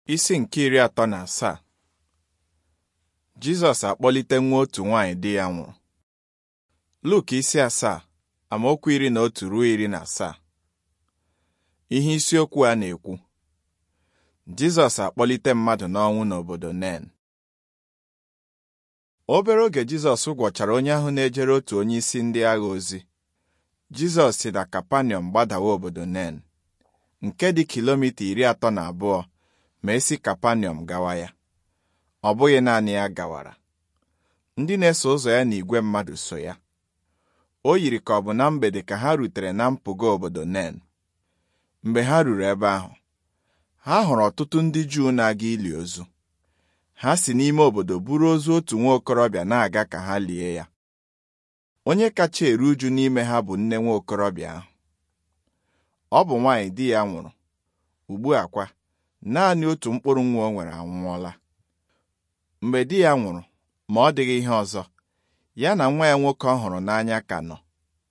Isi nke iri atọ na asaa Jizọs akpọlite nwa otu nwaanyị di ya nwụrụ. Luk isi asaa amaokwu iri na otu ruo iri na asaa. Ihe isiokwu a na-ekwu Jizọs akpọlite mmadụ n'ọnwụ n'obodo Nen. Obere oge Jizọs gwọchara onye ahụ na-ejere otu onye isi ndị agha ozi. Jizọs si na Kapanọm gbadawa obodo Nen, nke dị kilomita iri atọ na abụọ ma esi Kapanọm gawa ya. Ọ bụghị naanị ya gawara. Ndị na-eso ụzọ ya na igwe mmadụ so ya. O yiri ka ọ bụ na mgbede ka ha rutere na mpụga obodo Nen. Mgbe ha ruru ebe ahụ, ha hụrụ ọtụtụ ndị Juu na-aga ili ozu. Ha si n'ime obodo buru ozu otu nwa okorobịa na-aga ka ha lie ya. Onye kacha eru uju n'ime ha bụ nne nwa okorobịa ahụ. Ọ bụ nwaanyị di ya nwụrụ. Ugbu a kwa, naanị otu mkpụrụ nwa o nwere anwụọla. Mgbe di ya nwụrụ, ma ọ dịghị ihe ọzọ, ya na nwa ya nwoke ọ hụrụ n'anya ka nọ.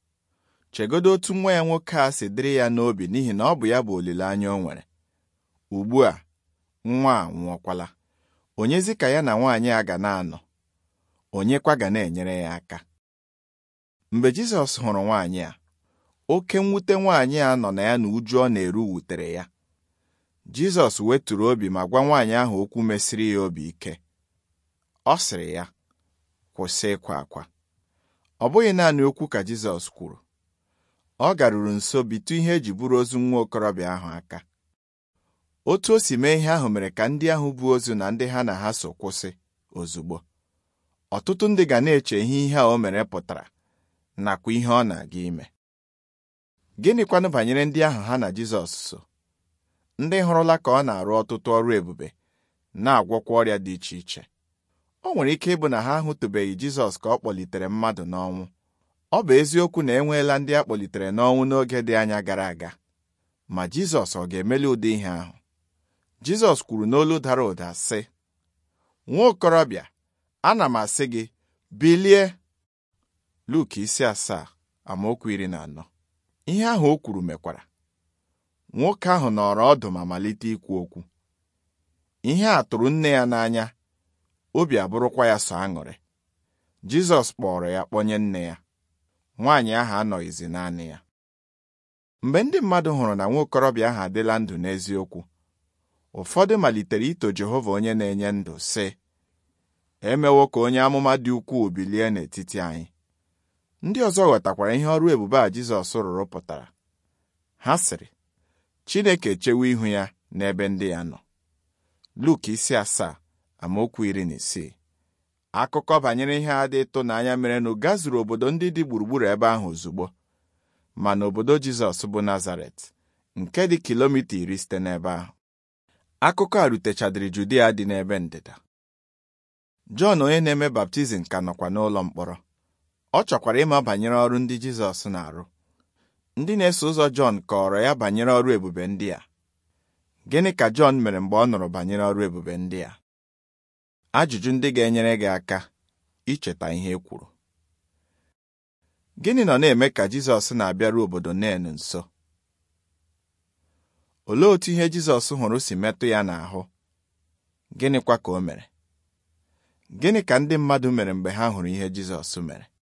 Chegodo otu nwa ya nwoke a si dịrị ya n'obi n'ihi na ọ bụ ya bụ olileanya o nwere. Ugbu a, nwa a nwụọkwala. Onyezi ka ya na nwaanyị a ga na-anọ? Onyekwa ga na-enyere ya aka? Mgbe Jizọs hụrụ nwaanyị a, oke mwute nwaanyị a nọ na ya na uju ọ na-eru wutere ya. Jizọs weturu obi ma gwa nwaanyị ahụ okwu mesiri ya obi ike. Ọ sịrị ya, kwụsị ịkwa akwa. Ọ bụghị naanị okwu ka Jizọs kwuru. Ọ garuru nso bitụ ihe eji buru ozu nwa okorobịa ahụ aka. Otu o si mee ihe ahụ mere ka ndị ahụ bu ozu na ndị ha na ha so kwụsị ozugbo. Ọtụtụ ndị ga na-eche ihe ihe a o mere pụtara nakwa ihe ọ na-aga ime. Gịnịkwanụ banyere ndị ahụ ha na Jizọs so? Ndị hụrụla ka ọ na-arụ ọtụtụ ọrụ ebube na-agwọkwa ọrịa dị iche iche. O nwere ike ịbụ na ha ahụtụbeghị Jizọs ka ọ kpọlitere mmadụ n'ọnwụ. Ọ bụ eziokwu na enweela ndị a kpọlitere n'ọnwụ n'oge dị anya gara aga. Ma Jizọs ọ ga-emeli ụdị ihe ahụ? Jizọs kwuru n'olu dara ụda sị, Nwa okorobịa, ana m asị gị, bilie! Luk isi asaa amaokwu iri na anọ. Ihe ahụ o kwuru mekwara. Nwoke ahụ nọrọ ọdụ ma malite ikwu okwu. Ihe a tụrụ nne ya n'anya, obi abụrụkwa ya sọ aṅụrị. Jizọs kpọrọ ya kpọnye nne ya. Nwaanyị ahụ anọghịzi naanị ya. Mgbe ndị mmadụ hụrụ na nwa okorobịa ahụ adịla ndụ n'eziokwu, ụfọdụ malitere ito Jehova onye na-enye ndụ sị, emewo ka onye amụma dị ukwuu bilie n'etiti anyị. Ndị ọzọ ghọtakwara ihe ọrụ ebube a Jizọs rụrụ pụtara. Ha sịrị, Chineke echewo ihu ya n'ebe ndị ya nọ. Luk isi asaa amaokwu iri na isii. Akụkọ banyere ihe a dị ịtụnanya merenụ gazuru obodo ndị dị gburugburu ebe ahụ ozugbo. Ma n'obodo Jizọs bụ Nazaret, nke dị kilomita iri site n'ebe ahụ. Akụkọ a rutechadịrị Judia dị n'ebe ndịda. Jọn onye na-eme baptizim ka nọkwa n'ụlọ mkpọrọ. Ọ chọkwara ịma banyere ọrụ ndị Jizọs na-arụ. Ndị na-eso ụzọ Jọn kọọrọ ya banyere ọrụ ebube ndị a. Gịnị ka Jọn mere mgbe ọ nụrụ banyere ọrụ ebube ndị a? Ajụjụ ndị ga-enyere gị aka icheta ihe e kwuru. Gịnị nọ na-eme ka Jizọs na-abịaru obodo Nen nso? Olee otu ihe Jizọs hụrụ si metụ ya n'ahụ? Gịnịkwa ka o mere? Gịnị ka ndị mmadụ mere mgbe ha hụrụ ihe Jizọs mere?